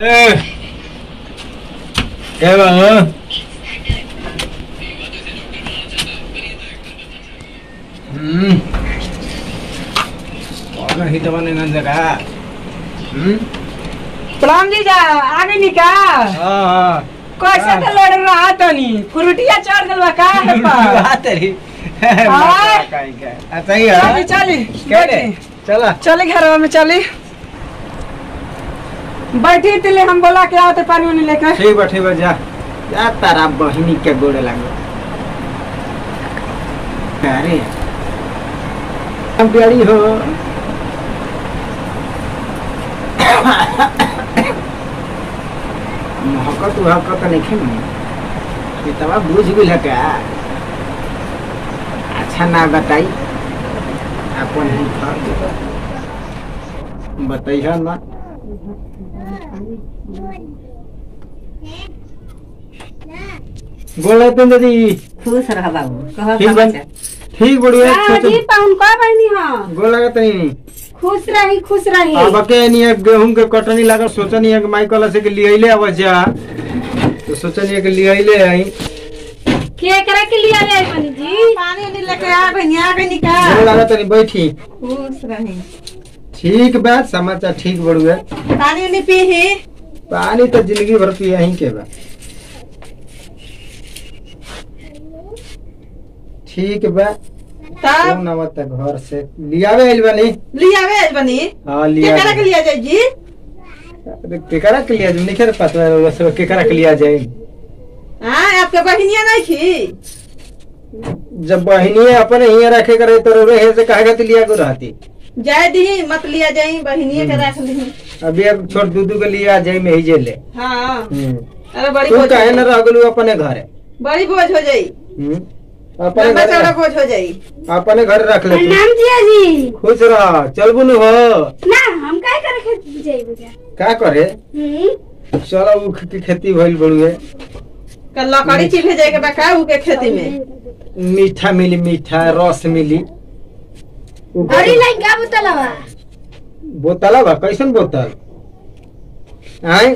ए, क्या बाबा हम्म और हिट बने ना जगह हम्म प्रणाम जीजा आगे निका हाँ हाँ कैसे तो लड़ रहा तनी कुरुटिया चढ़ गल बा का है पा बात रही हाँ। काई का अच्छा ही है चली चली क्या रे बैठी। चला चली घर में चली बैठी तिले हम बोला के आओ तो पानी वानी लेकर ठीक बा ठीक बा जा जा तारा बहिनी के गोड़े लागो अरे हम प्यारी हो महकत महकत नहीं खेल ये तवा बुझ गेल का अच्छा ना बताई अपन ही फर्ज बताइए ना बोल रहे दादी खुश रह बाबू कह ठीक बन ठीक बढ़िया जी पाउन का बहनी हां गोल लगा तनी खुश रही खुश रही अब के नहीं गेहूं के कटनी लागल सोचनी है कि माई कल से के लिए ले अब जा तो सोचनी है कि लिए ले आई के करे के लिए ले बनी जी पानी वानी लेके आ गई आ गई निका गोल लगा तनी बैठी खुश रही ठीक बात समाचार ठीक बढ़ुआ पानी वानी पी ही पानी तो जिंदगी भर पिया ही के बा ठीक बा तब कौन आवत है घर से लियावे आइल बानी लिया वे बनी हाँ के लिया करे के लिया जाई जी अरे केकरा के लिया नहीं खेर पता है सब केकरा के लिया जाए हां आपके बहनिया नहीं थी जब बहिनी अपने ही रखे करे तो रहे से कहे के लिया को रहती जाय दी मत लिया जाई बहनिया के रख ली अभी अब छोट दूधू के लिए आ जाए में ही जेले हां हम्म। अरे बड़ी तू बोझ कहे हो न जाई। रह गेलू अपने घरे बड़ी बोझ हो जाई हम्म। अपने लंबा चौड़ा घर बोझ हो जाई अपने घर रख ले तू। प्रणाम जी जी खुश रह चल बुनु हो ना हम काय करे के जाई बुझा का करे हम्म चलो ऊख की खेती भइल बड़ुए कल लकड़ी चिल्हे जाए के बा का ऊ के खेती में मीठा मिली मीठा रस मिली ऊख- अरे लाई का बुतलवा बोतल बा कैसन बोतल आय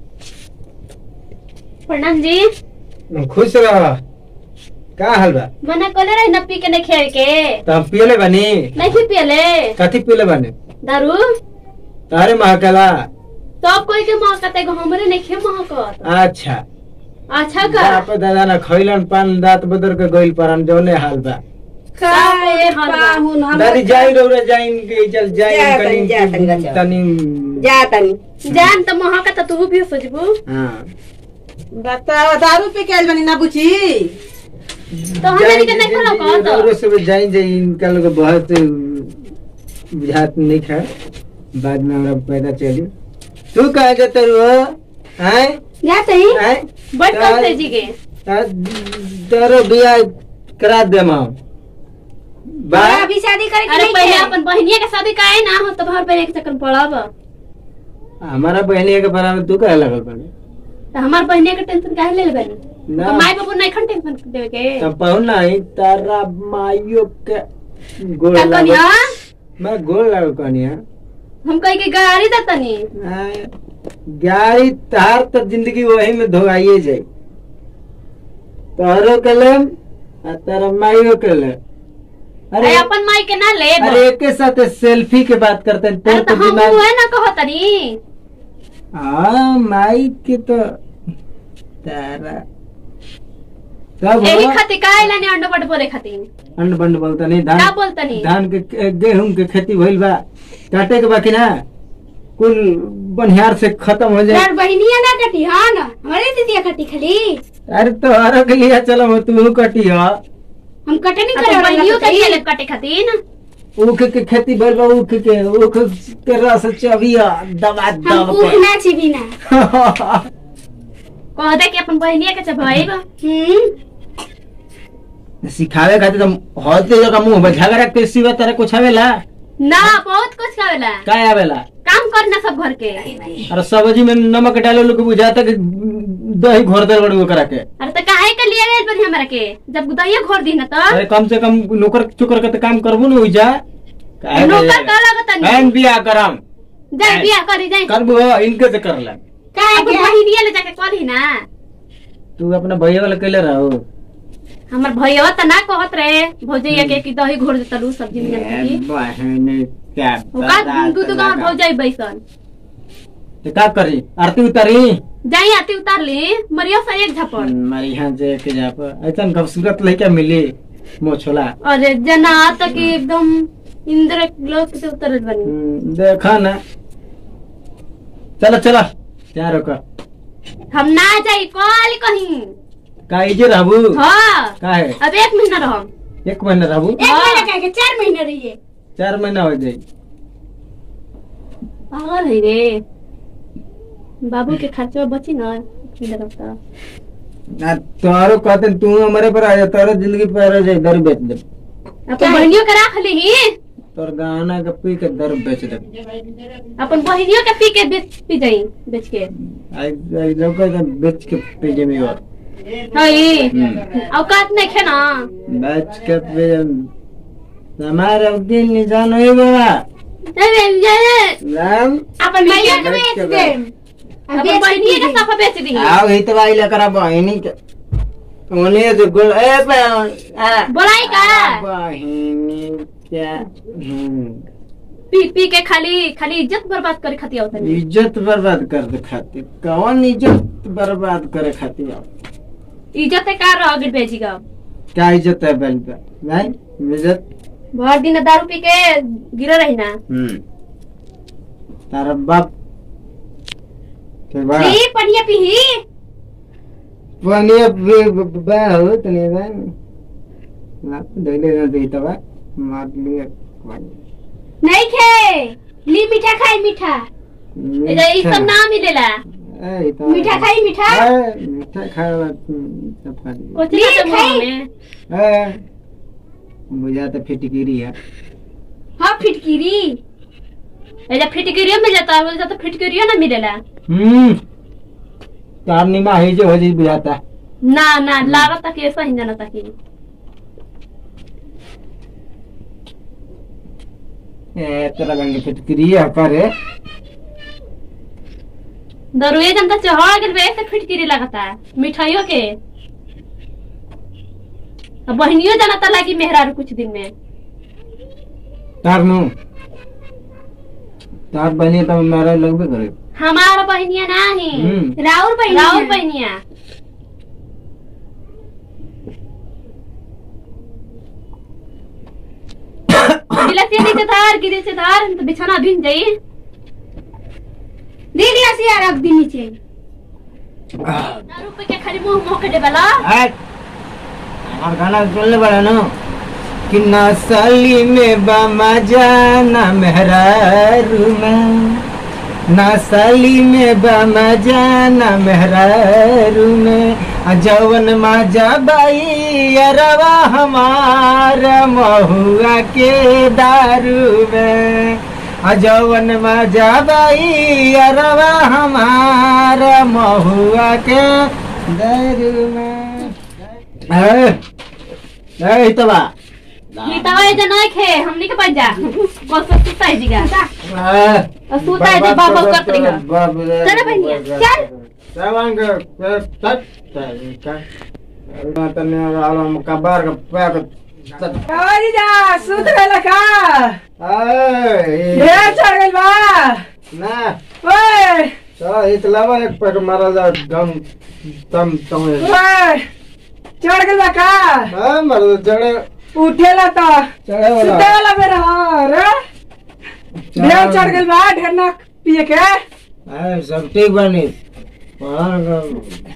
प्रणाम जी खुश रह का हाल बा मना कोले रही न पी के नहीं खेल के तो हम पियले बानी नहीं पियले कथी पियले बानी दारू तारे महकला सब कोई के महकते गो हमरे नहीं खे महकत अच्छा अच्छा का बाप दादा ना खैलन पान दांत बदर के गइल परन जौने हाल बा काय पाहुन दादी जाई रौरे जाइन के चल जा जाइन तनी, जा तनी, कनी जा। तनी जा तनी जान त महकत तू भी सोचबू हाँ बताओ दारू पी के आइल बनी ना बुची तो हमरे के नहीं खोलो कहत रौरे सब जाइन जाइन इनका लोग बहुत बुझात नहीं खा बाद में हमरा पैदा चली तू कहे जते रो हैं जा तई हैं बैठ कर से जी के तेरे बियाह करा देम हम बा तोरा अभी शादी करे अरे पहले अपन बहनिया के शादी काहे ना हो तो भर पे एक चक्कर पड़ब हमारा बहनिया के बारे में तू कहे लगल बनी तो हमार बहनिया के टेंशन काहे ले लेबनी ना तो माई बाबू नहीं खन टेंशन देवे के तब पाऊ नहीं तारा माइयो के गोल का लागो कनिया मैं गोल लागो कनिया हम कहीं के गाड़ी दतनी आ, गाड़ी तार तो जिंदगी वही में धोआइए जाए तारो के ले आ तारा माइयो के ले अरे अपन माई के ना ले अरे एक के साथ सेल्फी के बात करते हैं अरे तो तो हम दिमाग है ना कहतनी हाँ माई के तो तारा तब यही हो, खातिर काहे लाने अंडा बट बोले खातिर अंड बंड बोलता नहीं का धान बोलतनी धान के गेहूं के खेती भइल बा काटे के बाकी ना कुल बनिहार से खत्म हो जाए यार बहनिया ना कटी हां ना हमारे दीदिया कटी खाली अरे तो हरो के लिए चलो हो तू कटी हो हम कटे नहीं करे बहनियों के लिए कटे खातिर ना ऊख के खेती भइल बा ऊख के ऊख के रस चबिया दबा हम दब ऊख ना छी बिना कह दे कि अपन बहनिया के चबाइब हम्म सिखावे खातिर तो होते जगह मुंह में झगड़ा के सिवा तरह कुछ आवेला ना बहुत कुछ खावेला का आवेला काम करना सब घर के अरे सब्जी में नमक डालो लोग बुझाता कि दही घोर दे बड़ू करा के अरे तो काहे के लिए गए बनी हमरा के जब दहिया घोर दी ना तो अरे कम से कम नौकर चुकर के तो काम करबू ना उइजा काहे नौकर ले- का लागत बहन नहीं बियाह करम जाए बियाह करी जाए करबू हो, इनके से कर ले अपन बहिनिया ले जाके कहली ना तू अपना भैया वाला कैले रहो हमर भैया त ना कहत रहे भौजैया के कि दही घोर देता लू सब्जी में की बहन क्या ओका दू दू गांव भौजाई बैसन तो का करी आरती उतारी जाई आती उतार ली मरिया से एक झपड़ हमारे यहाँ जे के जा पर ऐसा खूबसूरत लड़का मिली मोछोला अरे जना तक एकदम इंद्र लोक से उतरत बनी हम्म, देखा ना चलो चलो क्या रोका हम ना जाई कल कहीं का इजे रहबू हाँ का है अब एक महीना रहम एक महीना रहबू एक महीना कह के चार महीने रहिए चार महीना हो जाई पागल है रे बाबू के खर्चा बची ना किधर होता ना तोरो कहते तू हमारे पर आ जा तोरो जिंदगी पर आ जाए दर बेच दे अपन बहनियों के राख ली तोर गाना के पी के दर बेच दे अपन बहनियों के पी के बेच पी जाई बेच के आई आई लोग का बेच के पी जे मी और हई हम्म। औकात नहीं खे ना बेच के पी जे हमारे दिन नहीं जानो ही बाबा राम अपन भैया के बेच बेच के दे अपन बहनियों के साफा बेच दी आओ ही तो भाई लकरा बहिनी के उन्हें जो गुल ए पे आ बोलाई का बहिनी क्या हम्म पी पी के खाली खाली इज्जत बर्बाद करे खातिर होता नहीं इज्जत बर्बाद कर दे खातिर कौन इज्जत बर्बाद करे खातिर आओ? इज्जत का रह गई बेची का क्या इज्जत है बैल पे नहीं इज्जत भर दिन दारू पी के गिरे रही ना हम्म तारा बाप के बा ली पनिया पीही पनिया बे बा हो तने बा ना दले ना दे तबा मार लिए नहीं खे ली मीठा खाई मीठा ई सब ना मिलेला मीठा खाई मीठा मीठा खाए सफारी कोची का मुंह में बुझा तो फिटकिरी है हाँ फिटकिरी ऐसा फिटकिरियो मिल जाता है बोलता तो फिटकिरियो ना मिलेला हम्म तार निमा है जो हो जी बुझाता है ना ना लागत तक ऐसा ही जाना तक ए तेरा गंगे फिटकिरी है करे दरुए जनता चढ़ गए ऐसे फिटकिरी लगता है मिठाइयों के अब बहनियों जाना था लगी मेहरारू कुछ दिन में तार नु तार बनी तो मेरा लगबे करे हमारा बहनिया नहीं हम्म। राउर बहनिया राउर बहनिया गिलासिया नीचे धार गिरे से धार तो बिछाना भिन जाई दे गिलासिया रख दी नीचे दारू पे के खाली मुंह मुंह के देबला हट हमार गाना सुनले बड़ा ना कि ना साली में बामा जाना मेहरारू में ना साली में बामा जाना मेहरारू में आ जवन माजा बाई अरवा हमारा महुआ के दारू में आ जवन माजा बाई अरवा हमारा महुआ के दारू में ए, ए, हितवा ये तवा ये नहीं खे हमनी के पास जा कौन सा सुता है जीगा ए, और सुता है जी बाबा करत रही है बाप रे, चल बहनिया, चल। सावन के पे- तट, तट, तट। ना तने आलम कबार के पैक तट। अरे जा सुत रहला का ए, ढेर चढ़ गइल बा ना ओए चलो इतलावा एक पैक मारा जा गम तम तम ओए चढ़ गइल बा का हां मर चढ़े उठेला तो चढ़े सुते वाला वाला में रहा रे ढेर चढ़ गइल बा ढेर ना पिए के ए, सब ठीक बनी पढ़ा कर-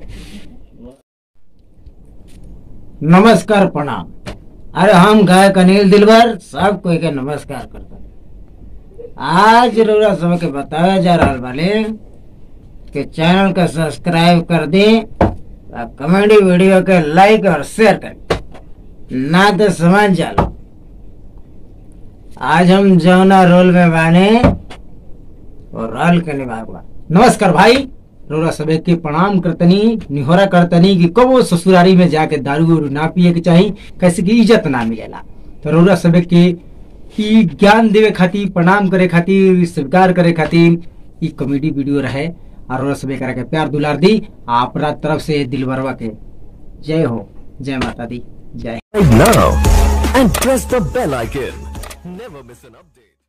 नमस्कार प्रणाम अरे हम गायक अनिल दिलबर सब कोई के नमस्कार करता आज रउरा समय के बताया जा रहा बाले कि चैनल का सब्सक्राइब कर दी और कॉमेडी वीडियो के लाइक और शेयर कर ना तो समझ जालो आज हम जौना रोल में बाने और रोल के निभागवा नमस्कार भाई रउरा सबे के प्रणाम करतनी निहोरा करतनी कि कबो ससुरारी में जाके दारू उरू ना पिए के चाही कैसे की इज्जत ना मिलेला तो रउरा सबे के ई ज्ञान देवे खातिर प्रणाम करे खातिर स्वीकार करे खातिर ई कॉमेडी वीडियो रहे और रस में करा के प्यार दुलार दी आ अपना तरफ से दिलबरवा के जय हो जय माता दी जय now and press the bell icon. Never miss an update.